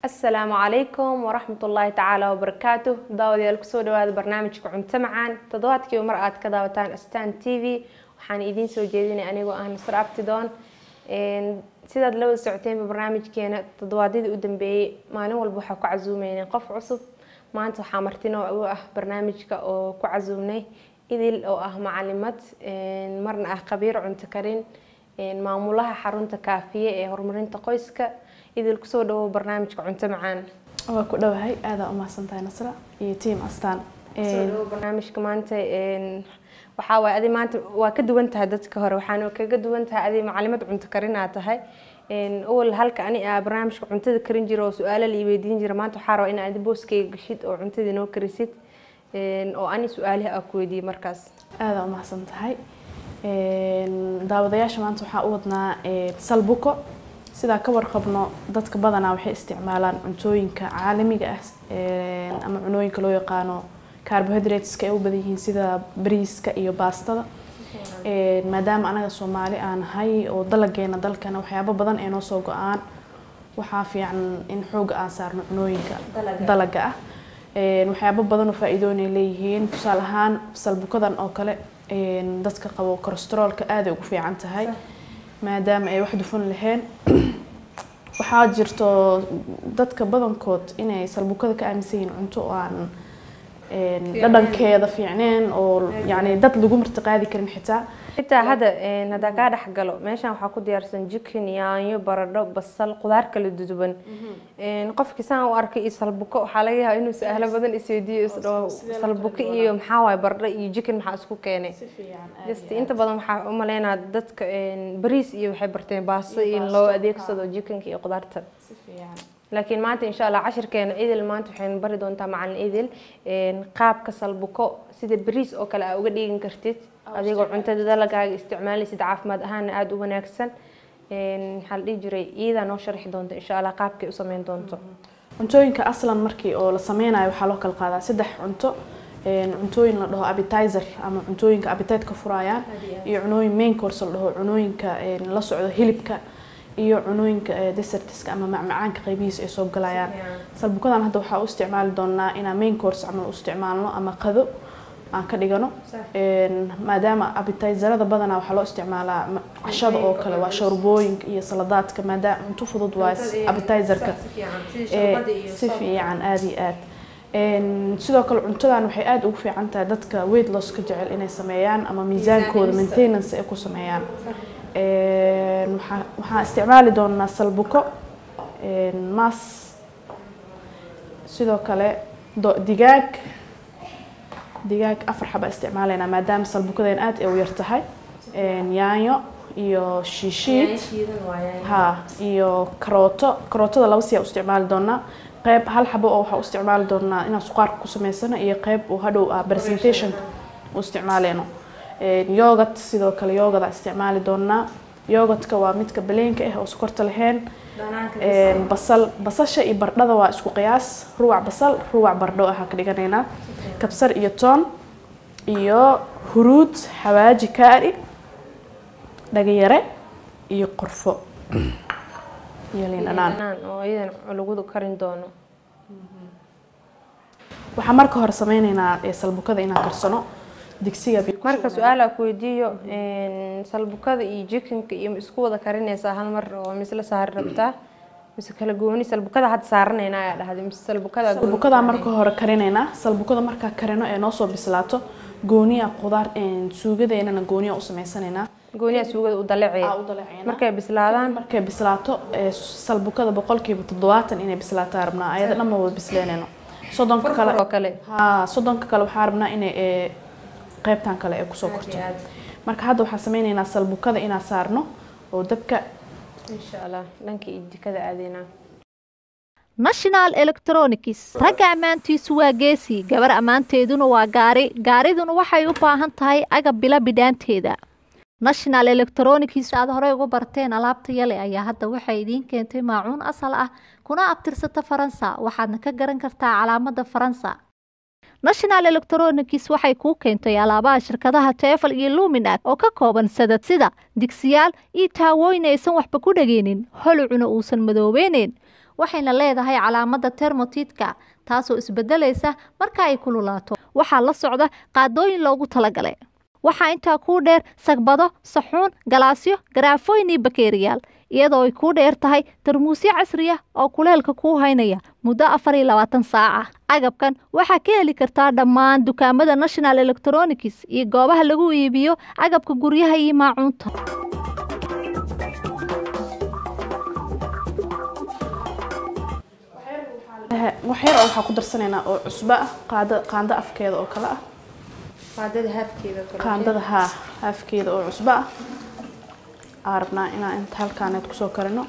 asalaamu calaykum waraxmat ullaahi tacaala wabarakaatu daawadayaal kusoo dhawaada barnaamijka cunto macaan toddobaadkiiba mar aad ka daawataan astan t v waxaan idiin soo jeedinay anigoo ah nasr abtidoon sidaad la wada socoteenba barnaamijkeena toddobaadyadii u dambeeyey maalin walba waxaa ku casuumeynay qof cusub maanta waxaa martino u ah barnaamijka oo ku casuumnay idil oo ah macalimad marna ah khabiir cunto karin maamulaha xarunta kaafiye ee horumarinta qoyska idil kusoo dhawow barnaamijka cunto macaan waa ku dhowahay aadaa umahadsantahay nasra iyo tiam astaan kusoo dhawow barnaamijka maanta waxaa waaye adi maanta waa ka duwan tahay dadka hore waxaana kaga duwan tahay adi macalimad cunto karinaa tahay awal halka ani aa barnaamijka cuntada karin jira oo su-aalo la weydiin jira maanta waxaa raba in aad booskeyga gashid oo cuntada noo karisid oo ani su-aalihi aa ku weydiiyey markaas aadaa umahadsan tahay daawadayaasha maanta waxaa u wadnaa salbuko sidaa ka warqabno dadka badanaa waxay isticmaalaan cuntooyinka caalamiga ah ama cunooyinka loo yaqaano carbohydrateska ay u badan yihiin sida bariiska iyo baastada maadaama anaga soomaali aan nahay oo dalageena dalkana waxyaabo badan ee noo soo go-aan waxaa fiican in xooga aan saarno cunooyinka dalaga ah waxyaabo badan oo faa-iidoonay leeyihiin tusaale ahaan salbukadan oo kale dadka qabo cholesteroolka aaday ugu fiican tahay maadaama ay wax dufan lahayn waxaa jirto dadka badankood inay salbukada ka aaminsan yihiin cunto oo aan dhadhankeeda fiicneen oo yani dad lagu martiqaadi karin xitaa xitaa hadda haddaa kaa dhex galo meeshan waxaa ku diyaarsan jikin yaanyo baradho basal qudaar kala duduban qofkii saan u arkay iyo salbuko waxaa laga yaabaa inuu su-aalo badan isweydiiyo isdhaho salbuko iyo maxaa waaye baradho iyo jikin maxaa isku keenay just inta badan waxaa u maleynaa dadka bariis iyo waxay barteen baasto in loo adeegsado jikinka iyo qudaarta laakiin maanta insha allah cashirkeena idil maanta waxaynu bari doontaa macalin idil qaabka salbuko sida bariis oo kale aa uga dhigan kartid adigoo cuntada dalagaaga isticmaalaysid caafimaad ahaana aada u wanaagsan maxaa la dhihi jiray iyadaa noo sharxi doonta insha allah qaabkay u sameyn doonto cuntooyinka aslan markii oo la sameynayo waxaa loo kala qaadaa saddex cunto cuntooyin la dhaho appetizer ama cuntooyinka appetite-ka furayaan iyo cunooyin main course la dhaho cunooyinka la socdo hilibka iyo cunooyinka desertiska ama macmacaanka qaybihiisa ay soo galayaan salbukadan hadda waxaa u isticmaali doonaa inaan main course camal u isticmaalno ama qado aan ka dhigano maadaama appetizerada badanaa waxaa loo isticmaalaa cashada oo kale waa shoorbooyinka iyo saladaadka maadaama cunto fudud waa appetizerka si fiican aada iyo aad sidoo kale cuntadan waxay aada ugu fiican tahay dadka weight loss ka jecel inay sameeyaan ama miisaankooda maintenance ay ku sameeyaan waxaan isticmaali doonaa salbuko maas sidoo kale digaag digaag afar xaba isticmaaleynaa maadaama salbukadeen aad ay u yar tahay yaanyo iyo shiishiid ha iyo karooto karootada laba siyaa u isticmaali doonaa qeyb hal xabo oo waxaa u isticmaali doonaa inaan suqaarka ku sameysano iyo qeyb oo hadhow ah presentationka u isticmaaleyno yogat sidoo kale yogada isticmaali doonaa yogatka waa midka baleenka ah oo sokorta lahayn basal basasha iyo bardhada waa isku qiyaas ruwac basal ruwac bardho ahaa ka dhiganaynaa kabsar iyo toon iyo huruud xawaaji kaari dhagayare iyo qorfo iyo liin dhanaan oo iyadan lagu karin doono waxaa marka hore sameyneynaa salbukada inaan karsano digsiga marka su-aal aa ku weydiiyo salbukada iyo jikinka iyo isku wada karinaysaa hal mar oo misla saari rabtaa mise kala gooni salbukada hadda saaranayna ayaa dhahday mise salbukada salbukada marka hore karinaynaa salbukada markaa karino ee noo soo bislaato gooniya qudaar suugadeennana gooniya u sameysanaynaa gooniya suugada u daleecaya markay bislaadaan markay bislaato salbukada boqolkiiba toddobaatan inay bislaataa rabnaa ayada dhan ma wada bisleynayno soddonka kale oo kale ha soddonka kale waxaa rabnaa inay qaybtan kale ay kusoo korto marka hadda waxaan sameyneynaa salbukada inaan saarno oo dabka insha allah dhankii jikada aadeynaa national electronics ragga ammaantiisu waa geesi gabar ammaanteeduna waa gaari gaariduna waxay u baahan tahay agab bila bidhaanteeda national electronics aad horey uga barteen alaabta yale ayaa hadda waxay idiin keentay maacuun asal ah kuna abtirsata faransa waxaadna ka garan kartaa calaamada faransa national electronics waxay kuu keentay alaabaha shirkadaha tefal iyo luminac oo ka kooban sadad sida digsiyaal iyo taawooyin aysan waxba ku dhageynin holucuna uusan madoobeyneyn waxayna leedahay calaamadda termotitka taasoo isbedelaysa marka ay kululaato waxaa la socda qaadooyin loogu talagalay waxaa intaa kuu dheer sagbado saxuun galaasyo garaafooyin iyo bakeeriyaal iyadoo ay kuu dheer tahay tarmuusyo casri ah oo kuleelka kuu haynaya muddo afar iyo labaatan saaca agabkan waxaa ka heli kartaa dhammaan dukaamada national electronics iyo goobaha lagu iibiyo agabka guryaha iyo maacuunta wax yar oo waxaa ku darsanaynaa oo cusbo ah qaada qaando afkeeda oo kale ah qaadada haafkeeda kale qaandada haa haafkeeda oo cusbo ah aa rabnaa inaan inta halkaaneed kusoo karino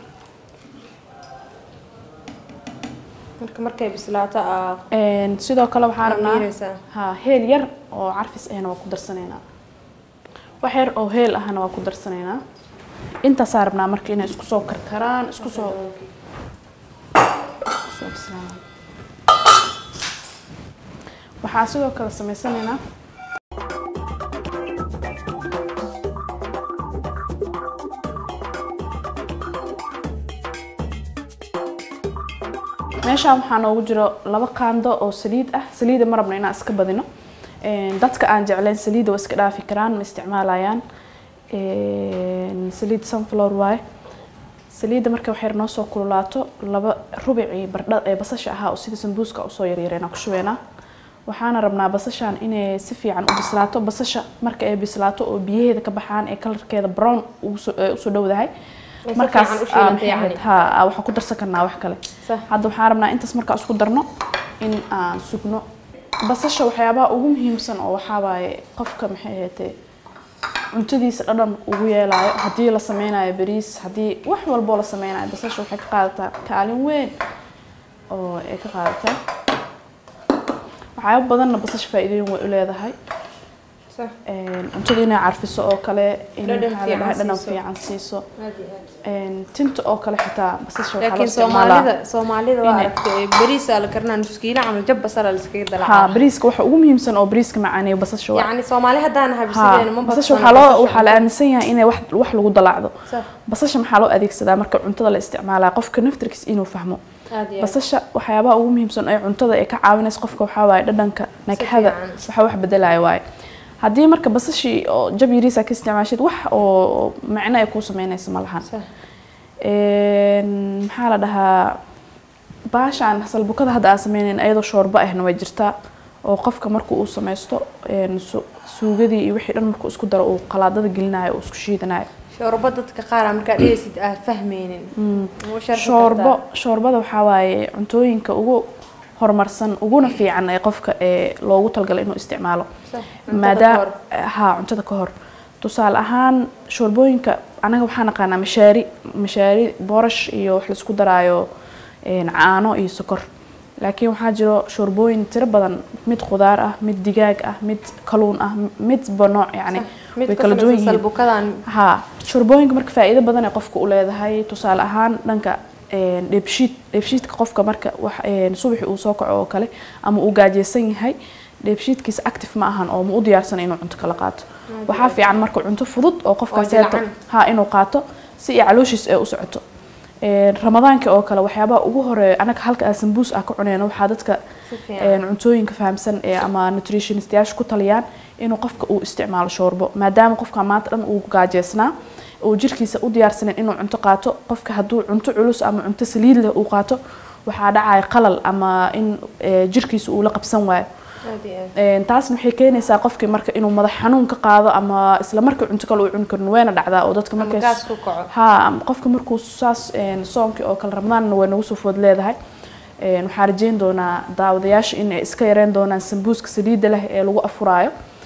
marka markay bislaato aa Een, sidoo kale waxaa rabnaa miiraysaa. haa heel yar oo carfis ahna waa ku darsanaynaa wax yar oo heel ahna waa ku darsanaynaa intaasaa rabnaa marka inay isku soo karkaraan isku soo isku soo bislaadaan waxaa sidoo kale samaysanaynaa meeshaan waxaa noogu jiro laba qaando oo saliid ah saliida ma rabno inaan iska badino Een, dadka aan jeclayn saliida waa iska dhaafi karaan ma isticmaalayaan Een, saliid sunflower waaye saliidda marka waxay noo soo kululaato laba rubicii bardha ee basasha ahaa oo sida sambuuska usoo yaryareen ku shubeynaa waxaana rabnaa basashan inay si fiican u bislaato basasha marka ay bislaato oo biyaheeda ka baxaan ee kalarkeeda brown ugu soo- ee usoo dhowdahay si markaas fiican u shiilanta aa, yacni. maxay ahayd, haa waxaan ku darsan karnaa wax kale Sax. hadda waxaan rabnaa intaas markaa isku darno in aan sugno basasha waxyaabaha ugu muhiimsan oo waxaa waaye qofka maxay ahaatee cuntadiisa dhadhan ugu yeelaayo haddii la sameynayo bariis haddii wax walboo la sameynayo basasha waxay ka qaadataa kaalin weyn oo ay ka qaadataa waxyaabo badanna basasha faa'iidooyin way u leedahay sax Een, cuntada inay carfiso oo kale in Dhadhan maxaa la dhahaa, fiican dhadhan siiso. fiican siiso aad iyo aad Een, tinta oo kale xitaa basasha waxaa loo laakiin isticmaalaa soomaalida soomaalida waa inay- aragtay bariisa la karinaa nuskiilo camal jab basala la iskaga haa dalacaa bariiska waxa ugu muhiimsan oo bariiska macaaneeyo basasha waa yacni soomaali haddaan haa habsideena ma basasha badsano waxaa loo waxaa la aaminsan yahay inay wax wax lagu dalaacdo Sax. basasha maxaa loo adeegsadaa marka cuntada la isticmaalaa qofka naftirkiis inuu fahmo aad iyo aad basasha waxyaabaha ugu muhiimsan ee cuntada ay ka caawinaysa qofka waxaa waaye dhadhanka nakxada fiican. waxa wax bedelaya waaye haddii marka basashii oo jab yariisa ka isticmaashid wax oo macno ay kuu sameynaysa ma lahan Sax. Een, maxaa la dhahaa baashaan salbukada hadda aan sameynayn ayadoo shoorbo ahna way jirtaa oo qofka markuu uu sameysto een, su- suugadii iyo wixii dhan markuu isku daro uu qalaadada gelinayo uu isku shiidanayo shoorbo dadka qaar aa markaa dhehaysid aad fahmaynin Ugu sharxi shoorbo kartaa. shoorbada waxaa waaye cuntooyinka ugu horumarsan uguna fiican ee qofka ee loogu talgalay inuu isticmaalo Sax. Cuntada maadaama kahor. haa cuntada ka hor tusaale ahaan shoorbooyinka anaga waxaa naqaanaa mashaari mashaari boorash iyo wax laisku daraayo een, caano iyo sokor laakiin waxaa jiro shoorbooyin tiro badan mid khudaar ah mid digaag ah mid kaluun ah midba nooc yacni mid way ka kala duwan samaysan yihiin salbukadan haa shorbooyinka marka faa'iido badan ay qofka u leedahay tusaale ahaan dhanka een, dheebshiid dheebshiidka qofka marka wax een, subaxii uu soo kaco oo kale ama uu gaajeysan yahay dheebshiidkiisa active ma ahan oo ma u diyaarsan inuu cunto kala qaato waxaa fiican marka cunto fudud oo qofkaas jilcan. haa inuu qaato si ay calooshiis ay u socoto Een, ramadaanka oo kale waxyaabaha ugu horeeya anaga halka aan sambuus ah ka cuneyno waxaa dadka si fiican een, cuntooyinka fahamsan ee ama nutritionistayaasha ku taliyaan inuu qofka uu isticmaalo shoorbo maadaama qofka maanta dhan uu gaajeysnaa uu jirkiisa u diyaarsanin inuu cunto qaato qofka hadduu cunto culus ama cunto saliid leh uu qaato waxaa dhacaya qalal ama in ee, jirkiisa uu la qabsan waayo aad iyo aad Een, taasna waxay keenaysaa qofkii marka inuu madax xanuun ka qaado ama isla markii cunto kale uu cuni karin wayna dhacdaa oo dadka ama markay gaas ku kaco haa ama qofka markuu saas een, soonkii oo kale ramadaanna way nagu soo food leedahay Een, waxaan rajeyn doonaa daawadayaasha in ay iska yareen doonaan sambuuska saliidda leh ee lagu afuraayo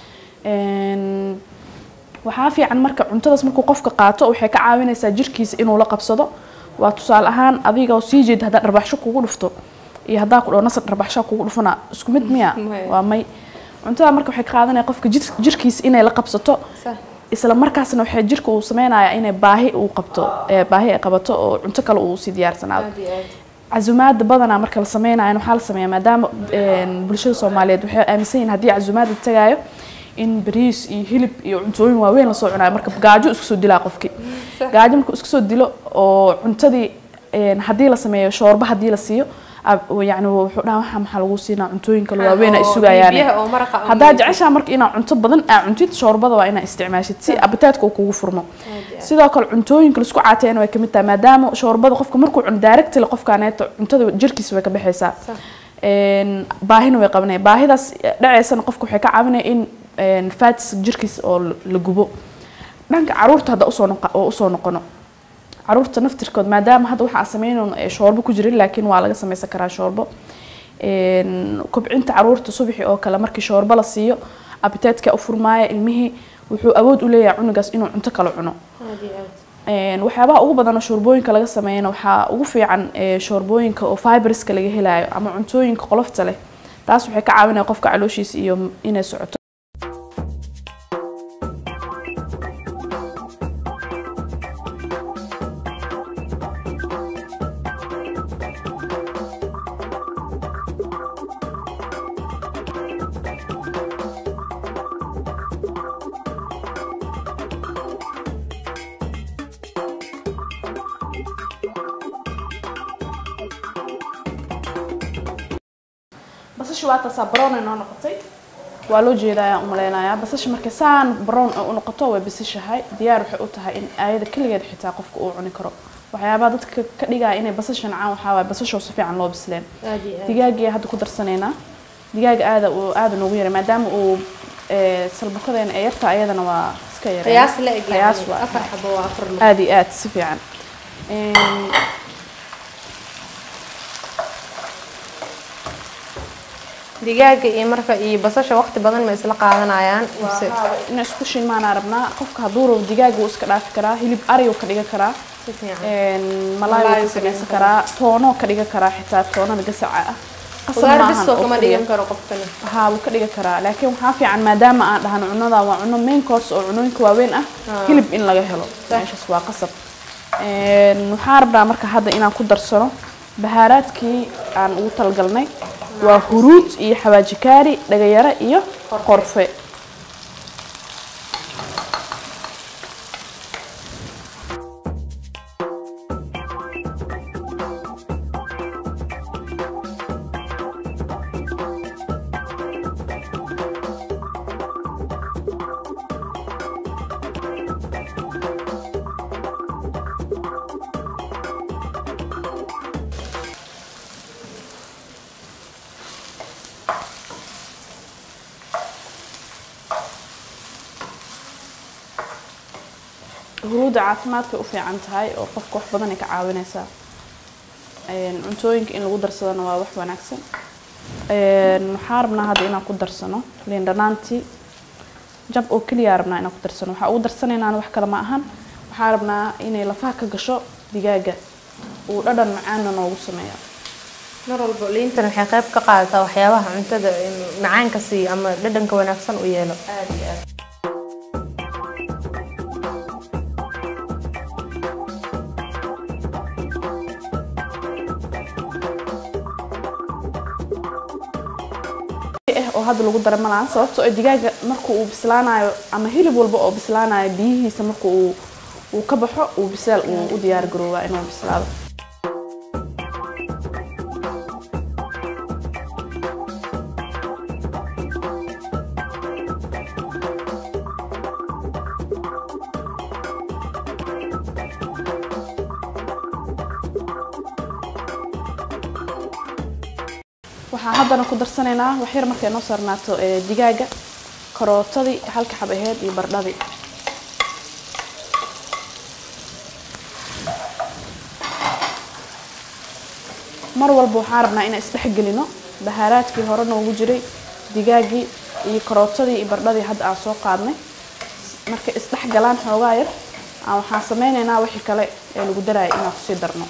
Een, waxaa fiican marka cuntadaas markuu qofka qaato waxay ka caawinaysaa jirkiisa inuu la qabsado waa tusaale ahaan adiga oo sii jeeda haddaa dharbaxsho kugu dhufto iyo haddaa ku dhaho nasar dharbaxsho kugu dhufana isku mid miya Maya. waa may cuntada marka waxay ka qaadanaya qofka jir- jirkiisa inay la qabsato sax isla markaasna waxay jirka uu sameynayaa inay baahi uu qabto ee baahi ay qabato oo cunto kale uu sii diyaarsanaado aad iyo aad casumaada badanaa marka la sameynayo waxaa la sameeyaa maadaama een, bulshada soomaaliyeed waxay aaminsan yihiin haddii casumaada tagaayo in bariis iyo hilib iyo cuntooyin waaweyn lasoo cunayo marka gaajo isku soo dilaa qofkii Sax. gaajo markuu isku soo dilo oo cuntadii een, haddii la sameeyo shoorba haddii la siiyo ab- yacni wuxuu dhaha waxa maxaa lagu siinaa cuntooyinka waaweyn ay oo sugayaan biyaha oo maraqa oo haddaa midig. jeceshaa marka inaad cunto badan aa cuntid shoorbada waa inaa isticmaashid si abitaadka uu kugu furmo sidoo kale cuntooyinka laisku caateeyana way kamid tahay maadaama shoorbada qofka markuu cuno directly qofkaaneeto cuntada jirkiisa way ka baxaysaa Een, baahina way qabanaya baahidaas dhaceysana qofka waxay ka caawinaya in een, fats jirkiisa oo la- la gubo dhanka caruurta hadda usoo noqa- oo usoo noqono caruurta naftirkood maadaama hadda waxa aan sameynayno ee shoorbo ku jirin laakiin waa laga sameysan karaa shoorbo Een, kobcinta caruurta subaxii oo kale markii shoorbo la siiyo abitaadka u furmaaya ilmihii wuxuu awood u leeyahay cunugaas inuu cunto kale cuno Een, waxyaabaha ugu badan oo shoorbooyinka laga sameeyana waxaa ugu fiican ee, shoorbooyinka oo fiberska laga helayo ama cuntooyinka qolofta leh taas waxay ka caawinaya qofka calooshiisa iyo inay socoto basasha waa taasaa brown ay noo noqotay waa loo jeedaa umaleynayaa basasha markay saan brown ay u noqoto way basashahay diyaar waxay u tahay in ayada keligeed xitaa qofka uu cuni karo waxyaabaha dadka ka dhigaya inay basasha nacaan waxaa waaye basashoo si fiican loo bisleen digaaggii hadda ku darsanaynaa digaaga aada uu aada noogu yaray maadaama uu ee, salbukadeena ee yarta ayadana waa iska yaray qiyaas la eg qiyaas yani waa afar xabo waa afar lug aada iyo aada si fiican Een, digaaga iyo marka iyo basasha waqti badan ma isla qaadanayaan mise in isku shilmaanaa rabnaa qofka hadduu rabo digaaga wuu iska dhaafi karaa hilib ari uu ka dhigan karaa si fiican Een, malaay Malaay wuu ka ka samaysan dhigan karaa toono ka dhigan karaa xitaa toonada gasaca ah qasab qudaar maahan bis oo oo kama keliya. dhigan karo qofkani haa wuu ka dhigan karaa laakiin waxaa fiican maadaama aan dhahno cunada waa cuno main course oo cunooyinka waaweyn ah hilib in laga helo meeshaas waa qasab Een, waxaan rabnaa marka hadda inaan ku darsano bahaaraadkii aan ugu talgalnay waa huruud iyo xawaaji kaari dhagayaro iyo qorfe huruudda caafimaadkay u fiican tahay oo qofka wax badan ay ka caawinaysaa Een, cuntooyinka in lagu darsadana waa wax wanaagsan Een, waxaan rabnaa hadda inaan ku darsano liin dhanaantii jab oo keliya rabnaa inaan ku darsano waxaa ugu darsanaynaana wax kale ma ahan waxaan rabnaa inay lafaha ka gasho digaaga uu dhadhan macaana noogu sameeyo mar walba liintan waxay qayb ka qaadataa waxyaabaha cuntada in macaanka siiyo ama dhadhanka wanaagsan u yeelo aad iyo aad eh oo hadda lagu dara malahan sababtoo ah digaaga marka uu bislaanayo ama hilib walba oo bislaanayo biyihiisa marka uu uu ka baxo uu bisaal uu u diyaar garoobaa inuu bislaado waxaan haddana ku darsanaynaa wax yar markay noo saarnaato ee digaaga karootadii halka xab aheyd iyo bardhadii mar walba waxaan rabnaa inaan isdhex gelino bahaaraadkii hore noogu jiray digaaggii iyo karootadii iyo bardhadii hadda aan soo qaadnay markay isdhex galaan xoogaa yar aan waxaan sameynaynaa wixii kale ee lagu daraya inaan kusii darno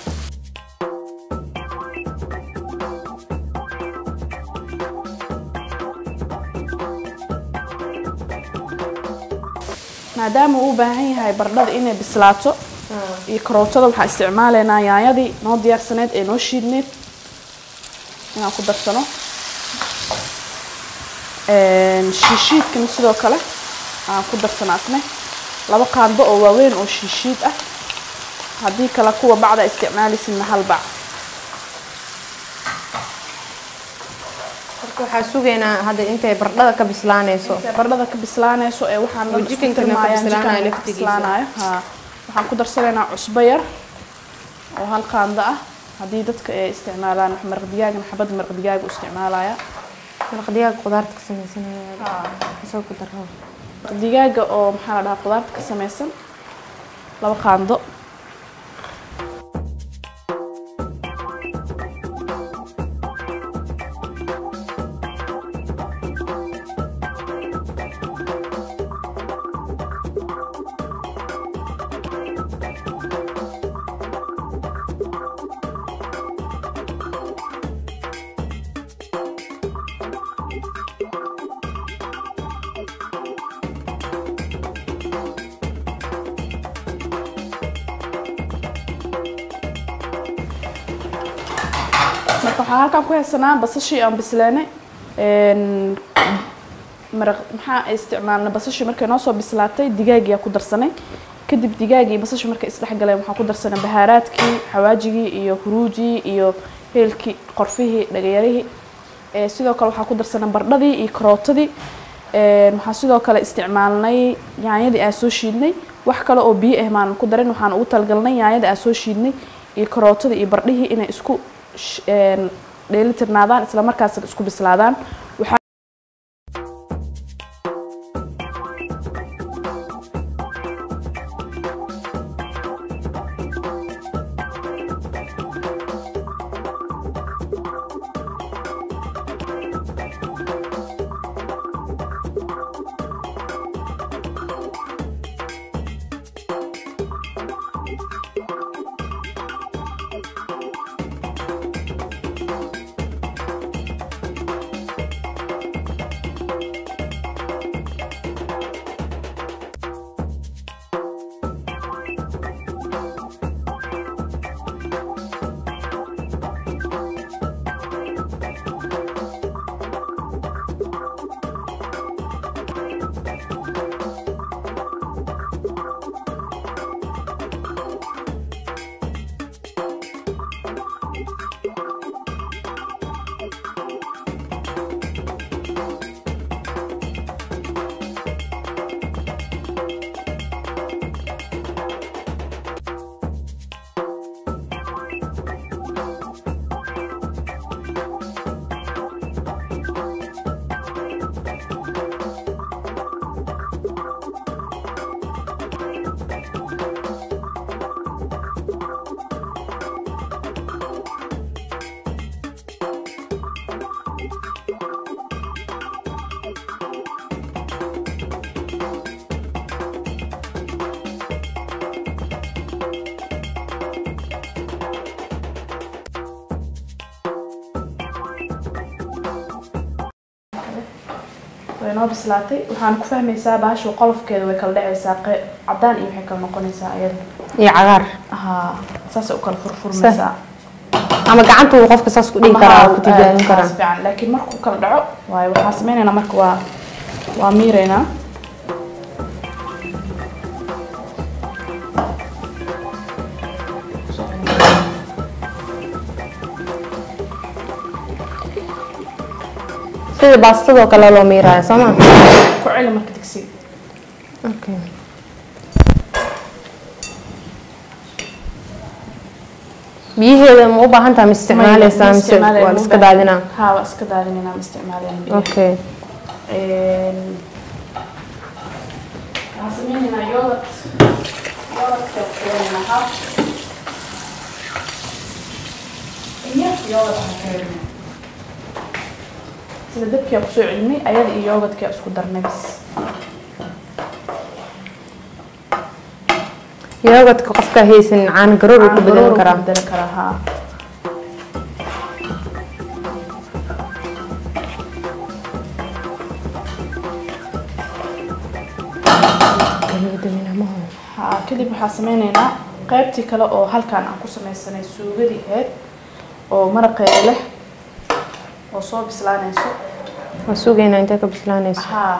maadaama uu u baahan yahay bardhada inay bislaato iyo karootada waxaan isticmaalaynaa yaanyadii noo diyaarsaneyd ee noo shiidneyd inaan ku darsano shiishiidkana sidoo kale aan ku darsano asne laba qaando oo waaweyn oo shiishiid ah haddii kale kuwa bacda isticmaalisidna hal bac marka waxaa sugaynaa hadda intay bardhada ka bislaanayso intay bardhada ka bislaanayso ee waxaan Oo jikinkana ka bislaanayo ka laftigiisa. bislaanayo haa waxaan ku darsanaynaa cusbo yar oo hal qaando ah haddii dadka ay isticmaalaan wax maraq digaagna xabad maraq digaag u isticmaalaya maraq digaaga qudaarta ka sameysanaya kasoo ku daro maraq digaaga oo maxaa la dhahaa qudaarta ka samaysan laba qaando marka waxaa halkan ku haysanaa basashii aan bislaanay een, maraq maxaa ay isticmaalnay basashii markay noo soo bislaatay digaagiyaa ku darsanay kadib digaagii basashii markay isdhexgaleen waxaan ku darsanay bahaaraadkii xawaajigii iyo huruudii iyo heelkii qorfihii dhagayarihii Ee, sidoo kale waxaa ku darsanay bardhadii iyo karootadii Een, waxaan sidoo kale isticmaalnay yaanyadii aan soo shiidnay wax kale oo biyo ah maanan ku darin waxaan ugu talgalnay yaanyada aan soo shiidnay iyo karootadii iyo bardhihii inay isku sh- een, dheelitirnaadaan isla markaasna isku bislaadaan waxaa way noo bislaatay waxaan ku fahmaysaa baasha qolofkeeda way kala dhacaysaa qe- cadaan iyo waxay kala noqonaysaa ayada iyo cagaar haa saasay u kala furfurmaysaa ama gacanta uu qofka saas ku dhigi karaa ku tijaabin karaa fiican laakiin markuu kala dhaco waayo waxaan sameynaynaa marka waa waa miiraynaa sida baastadoo kale loo miiraayo soo ma ku celi marka digsiga okay. biyaheeda ma u baahan tahay ma isticmaaleysaa Ma mise isticmaalaya, waa la ma iska u baahan- daadinaa haa waa iska daadinayna ma isticmaalayna biyaha. okay Een, waxaan sameynaynaa yogurt yogurtka waxaan sameynaynaa half iyo yogurt aan karinay sida dabkii aan kusoo celinay ayada iyo yogurtkii aan isku darnay bis yoogadka qofka haysan caano garoor uu ku Aan bedelan garoor karaa ku bedeli karaa haa haa kadib waxaan sameynaynaa qaybtii kale oo halkaan aan ku sameysanay suugadii ahayd oo maraqeeda leh oo soo bislaanayso waa sugaynaa intay ka bislaanayso haa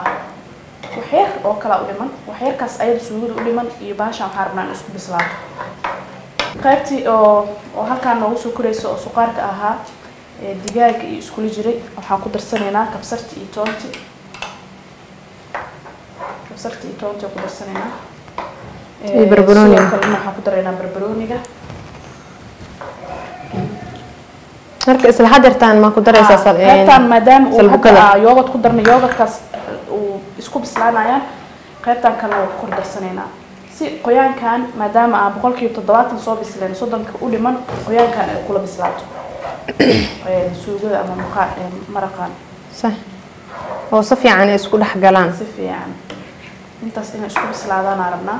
waxyar oo kala u dhiman waxyarkaas ayada suugada u dhiman iyo baashaan waxaan rabnaa in isku bislaato qaybtii oo oo halkaan noogu soo koraysa oo suqaarka ahaa ee digaaga iyo iskula jiray waxaan ku darsanaynaa kabsarta iyo toonti kabsarta iyo toonti ku darsanaynaa Iyo barbarooniga. sidoo kalena waxaan ku daraynaa barbarooniga marka isla hadeertaan ma ku daraysaa sal- een, qaybtaan maadaama uu salbukada. hadda yoogad ku darna yoogadkaas uu isku bislaanayaan qaybtaan kalena waa ku kor darsanaynaa si qoyaankan maadaama aan boqolkiiba toddobaatan soo bisleen soddonka u dhiman qoyaankan ay kula bislaato Ee, suugada ama muqaa ee, maraqan sax oo si fiican ay isku dhex galaan si fiican intaas inay isku bislaadaan aan rabnaa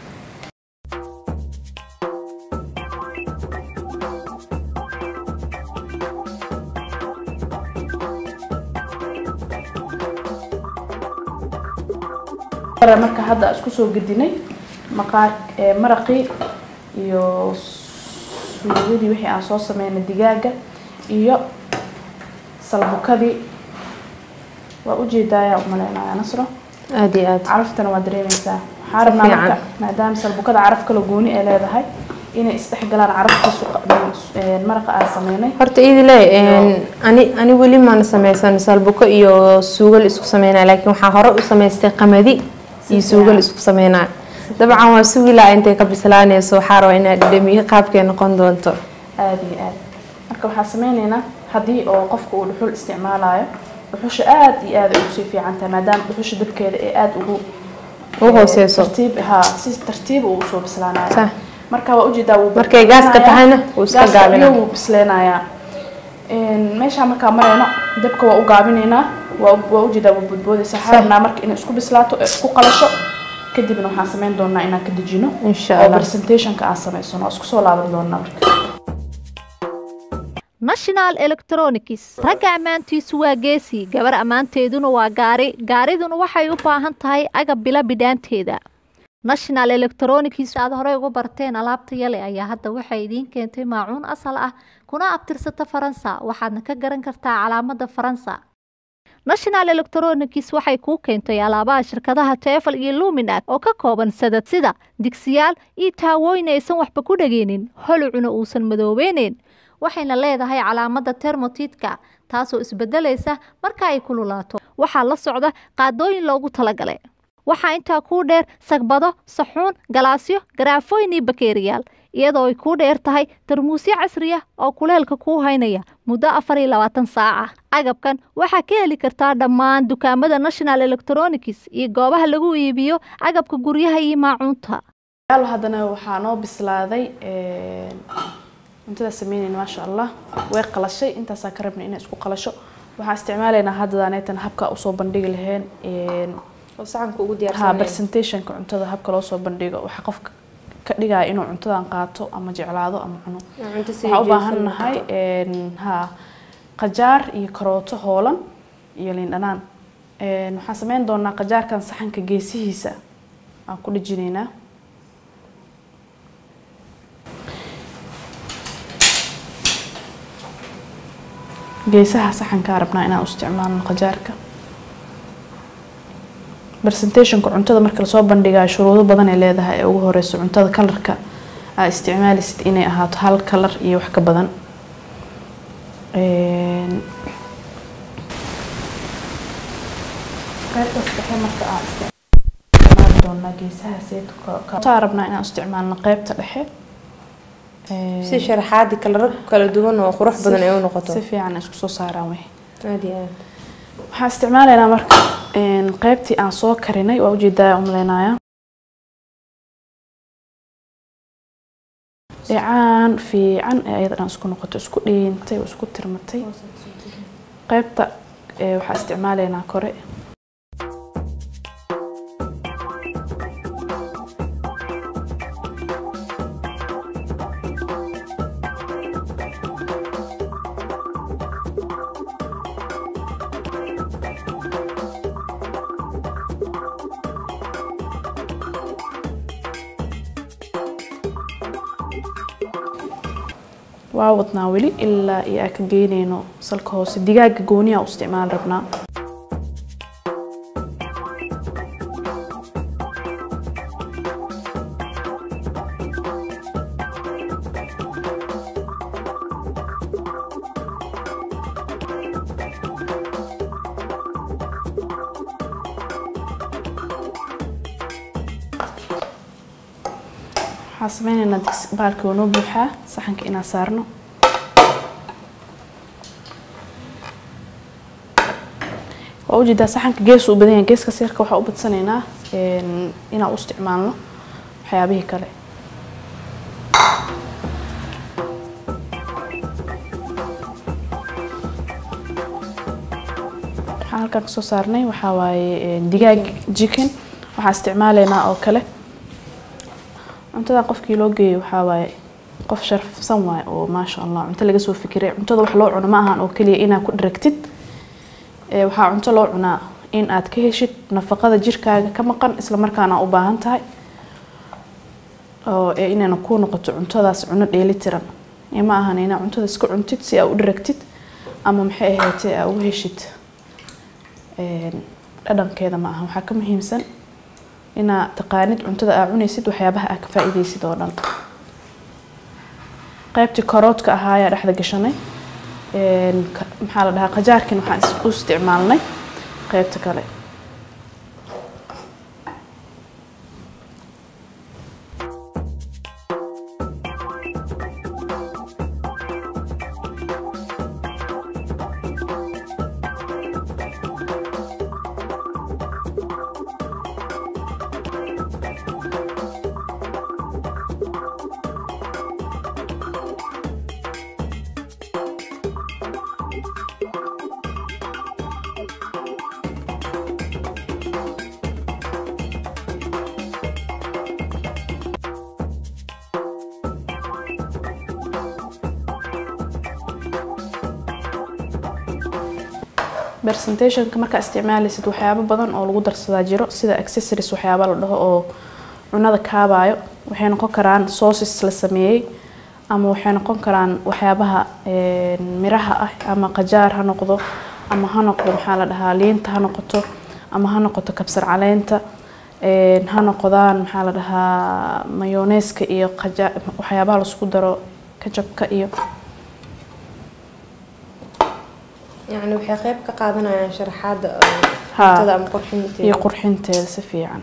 Hore marka hadda isku soo gedinay maqaar ee, maraqii iyo suugadii wixii aan soo sameynay digaaga iyo salbukadii waa ujeedaayaa umaleynaya nasro aada iyo aad caraftana waa dareemeysaa waxaa rabnaa fiican. marka maadaama salbukada caraf kala gooni ay leedahay inay isdhexgalaan caraftii suqa- ee, maraqa aan sameynay horta idile ani ani weli maan sameysan salbuko iyo suugal isku sameynaa laakiin waxaa hore u samaystay qamadi iyo suugal isku sameynaa dabcan waa sugilaa intay ka bislaanayso waxaa rabaa inaad dhadhamiye qaabkay noqon doonto aada iyo aad marka waxaan sameyneynaa haddii oo qofka uu dhuxul isticmaalayo dhuxusha aada iyo aada ay ugu sii fiican tahay maadaama dhuxusha dabkeeda ee aada ugu u hooseyso tartiib ha si tartiib uu usoo bislaanayo Sah. marka waa ujeedaa wuu Markay gaaska bislaanayaa. tahayna wuu iska Gaaska gaabinaa. iyo wuu bisleenayaa meeshaan markaa marayno dabka waa u gaabinaynaa waa waa ujeedaa wuu boodboodaysa waxaa rabnaa marka inay isku bislaato ee isku qalasho kadibna waxaan sameyn doonaa inaan ka dejino Insha oo Allah. presentationka aan sameysano waa isku soo laaban doonaa marka national electronics ragga ammaantiisu waa geesi gabar ammaanteeduna waa gaari gaariduna waxay u baahan tahay agab bila bidhaanteeda national electronics aad horey ugu barteen alaabta yale ayaa hadda waxay idiin keentay maacuun asal ah kuna abtirsata faransa waxaadna ka garan kartaa calaamada faransa national electronics waxay kuu keentay alaabaha shirkadaha tefal iyo luminac oo ka kooban sadad sida digsiyaal iyo taawooyin aysan waxba ku dhageynin holucuna uusan madoobeyneyn waxayna leedahay calaamada termotitka taasoo isbedelaysa marka ay kululaato waxaa la socda qaadooyin loogu talagalay waxaa intaa kuu dheer sagbado saxuun galaasyo garaafooyin iyo bakeeriyaal iyadoo ay kuu dheer tahay tarmuusyo casri ah oo kuleelka kuu haynaya muddo afar iyo labaatan saaca agabkan waxaa ka heli kartaa dhammaan dukaamada national electronics iyo goobaha lagu iibiyo agabka guryaha iyo maacuunta yaal haddana waxaa noo bislaaday een, cuntada sameynayna maasha allah way qalashay intaasaa ka rabnay inay isku qalasho waxaan isticmaalaynaa haddadaneetan habka usoo bandhigi laheen een, oo saxanka ugu ha presentationka cuntada habka loo soo bandhigo waxaa qofka ka dhigaya inuu cuntadan qaato ama jeclaado ama cuno waxaa u baahan nahay een, ha qajaar iyo karooto hoolan iyo liin dhanaan Een, waxaan sameyn doonaa qajaarkan saxanka geesihiisa aan ku dhejinaynaa geesaha saxankaa rabnaa inaan u isticmaalno qajaarka presentationka cuntada marka lasoo bandhigayo shuruudo badan ay leedahay ee ugu horeyso cuntada kalarka aa isticmaalisid inay ahaato hal kalar iyo wax ka badan Een, qaybtaas dhexe marka aan isticmaali doonaa geesaha sayidkaa rabnaa inaan isticmaalno qaybta dhexe Een, si sharaxaadi kala kala duwan oo qurux badan ay u noqoto si fiican ay isku soo saaraan wey aada iyo aad waxaan isticmaalaynaa marka een, qaybtii aan soo karinay waa ujeedaa umaleynaya dhicaan fiican ee ayada dhan isku noqoto isku dhiintay oo isku tirmatay qaybta ee, waxaa isticmaalaynaa kore waa wadnaa weli ilaa iyo aan ka geynayno salka hoose digaaga gooniya u isticmaal rabnaa waxaan sameynaynaa digsi baalkii waa noo buuxaa saxanka inaan saarno waa ujeedaa saxanka gees u badan yahay geeska sirka waxaa u badsanaynaa inaan u isticmaalno waxyaabihii kale waxaan halkan kasoo saarnay waxaa waaye digaag chicken waxaan isticmaalaynaa oo kale cuntadan qofkii loo geeyay waxaa waaye qof sharafsan waaye oo maasha allah cunto laga soo fikiray cuntada wax loo cuno ma ahan oo keliya inaad ku dharagtid waxaa cunto loo cunaa in aad ka heshid nafaqada jirkaaga ka maqan isla markaana u baahan tahay oo inayna ku noqoto cuntadaas cuno dheelitiran ma ahan inaa cuntada iska cuntid si aad u dharagtid ama maxay ahaatee aad uga heshid dhadhankeeda ma aha waxaa ka muhiimsan inaa taqaanid cuntada aa cunaysid waxyaabaha aa ka faa-iideysid oo dhan qaybtii karoodka ahaa ayaa dhexda gashanay maxaa la dhahaa qajaarkin waxaan u isticmaalnay qaybta kale presentationka markaa isticmaalaysid waxyaabo badan oo lagu darsadaa jiro sida accessories waxyaaba la dhaho oo cunada kaabayo waxay noqon karaan sauces la sameeyey ama waxay noqon karaan waxyaabaha miraha ah ama qajaar ha noqdo ama ha noqdo maxaa la dhahaa liinta ha noqoto ama ha noqoto kabsar caleenta ha noqdaan maxaa la dhahaa mayoneeska iyo waxyaabaha laisku daro kajabka iyo يعني waxay qayb ka qaadanayaan sharaxaada Haa. cuntada ama qurxinteeda iyo qurxinteeda si fiican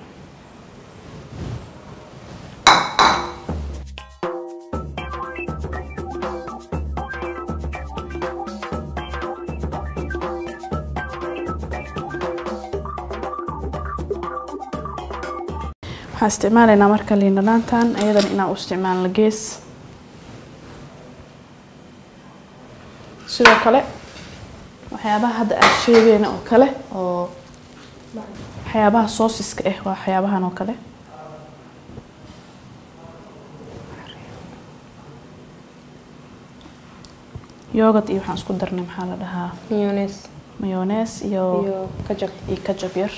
waxaan isticmaalaynaa marka liin dhanaantan iyadana inaan u isticmaalno gees sidoo kale waxyaabaha hadda aad sheegayna oo kale oo waxyaabaha soosiska ah waa waxyaabahan oo kale yogurt iyo waxaan isku darnay maxaa la dhahaa mayonnaise mayonees iyo iyo kajab iyo kajab yar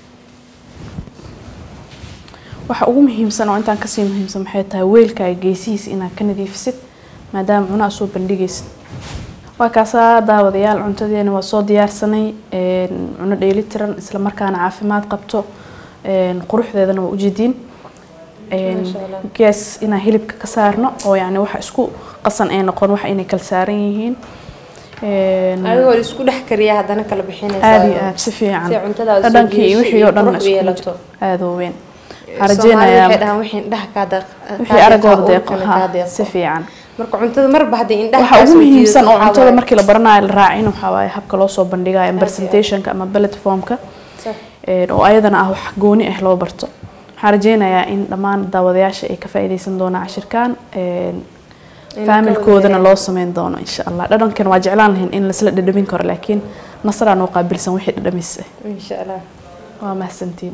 waxa ugu muhiimsan oo intaan kasii muhiimsan maxay tahay weelkaaga geesihiisa inaad ka nadiifisid maadaama cunaa soo bandhigaysid waa kaasaa daawadayaal cuntadeena waa soo diyaarsanay een, cuno dheelitiran isla markaana caafimaad qabto een, quruxdeedana waa ujeediin een, Masha Allah. gees inaan hilibka ka saarno oo yacni waxa isku qasan ay noqon waxa inay kala saaran yihiin Een, adigoo la isku dhex kariya haddana kala bixinaysa aad iyo aad si fiican si cuntadaada soo dhadhankii iyo jiidasho wixii iyo oo dhan qurux u isku yeelato. aada u weyn Soomaali waxaan waxay rajeynayaa dhahaan wixii indhaha kaa deeq wixii aragooda deeqo kaa ha deeqo si fiican marka cuntada marba haddii indhaha waxa kaa ugu soo muhiimsan jiidato oo waxaa cuntada waaye- markii la baranayo la raacin waxaa waaye habka loo soo bandhigayo aad. presentationka ama bullet formka Sax. een, oo ayadana ah wax gooni ah loo barto waxaan rajeynayaa in dhammaan daawadayaasha ay ka faa'iideysan doonaan cashirkan een, In faamilkoodana ka loo sameyn doono insha allah dhadhankan waa jeclaan lahayn in laisla dhadhamin karo laakiin nasraa noo qaabilsan wixii dhadhamis ah insha allah waa mahadsantiin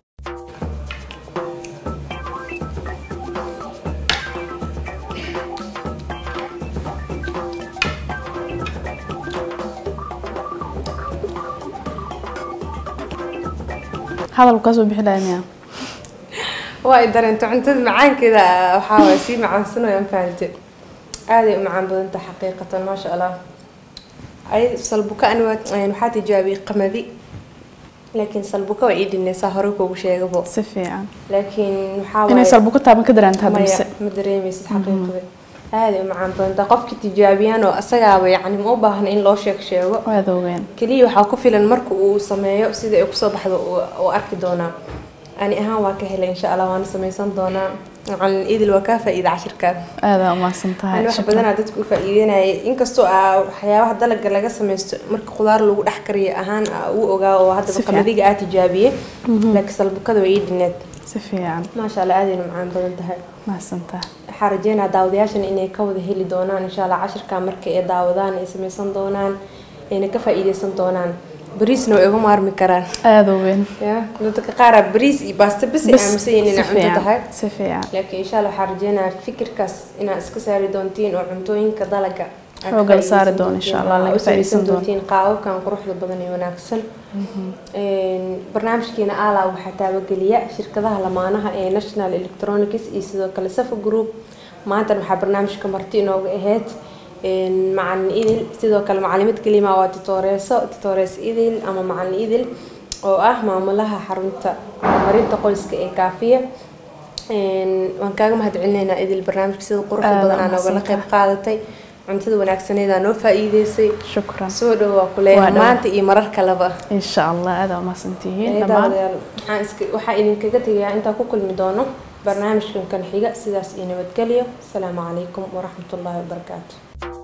hadal kasoo bixi lahaa miyaa waa ay dareento cuntada macaankeeda waxaa waay sii macaansanayaan fahamte aaday u macaan badanta xaqiiqatan maasha allah ay salbuka ani waa waxaa tijaabiyey qamadi laakiin salbuka waa ii dhinaysaa hore kuugu sheegabo si fiican laakiin waxaa inay waaye salbuko taaban ka dareenta hadda maya mise ma dareemaysid xaqiiqada aaday u macaan badanta qofki tijaabiyaan oo asagaaba yacni ma u baahna in loo sheeg sheego waad ogeyn keliya waxaa ku filan marka uu sameeyo sida ay kusoo baxdo uu- uu arki doonaa ani ahaan waa ka helay insha allah waana samaysan doonaa macalin idil waa kaa faa'iida cashirkaan aada umahadsan tahay ani wax badanaa dadka u faa'iideynayay inkastoo aa waxyaabaha dalaga laga samaysto marka khudaar lagu dhex kariyo ahaan aa u ogaa oo haddaba Si fiican. qamadiga aa tijaabiyey laakiin salbukada way ii dhineed si fiican maasha allah aadayna macaan badan tahay mahadsan tahay waxaa rajeynaa daawadayaashan inay ka wada heli doonaan insha allah cashirka marka ay daawadaan ay samaysan doonaan ayna ka faa'iideysan doonaan bariisna way uga maarmi karaan aada u weyn ya dadka qaaraa bariis iyo baasto bas ay aaminsan yihiin inay si cunto fiican tahay si fiican laakiin insha allah waxaa rajeynayaa fikirkaas inaad iska saari doontiin oo cuntooyinka dalaga aad Xoogga ka la saari faa'iideysan doono insha Allah, doontiin, laga oo u samaysan faa'iideysan doono. doontiin qaababkan quruxda badan iyo wanaagsan Een, barnaamijkeena ala waxaa taabageliya shirkadaha lamaanaha ee national electronics iyo sidoo kale safa group maantana waxaa barnaamijka marti inooga ahayd een, macalin idil sidoo kale macalimad kelima waa titooreeso titoorees idil ama macalin idil oo ah maamulaha xarunta horumarinta qoyska ee kaafiya Een, waan kaaga mahadcelinaynaa idil barnaamijka sida quruxda Aad badan aa waa noogala qayb qaadatay cuntada wanaagsaneed aa noo faa'iideysay shukran soo dhow waa Waa kuleeyahay dhow. maanta iyo marar kaleba insha allah aada umahadsan tihiin Ee, dhammaan daawadayaal, waxaan iska waxaa idinkaga tegayaa intaa ku kulmi doono barnaamijkan kan xiga sidaas iyo nabadgelyo asalaamu calaykum waraxmatullaahi wabarakaatu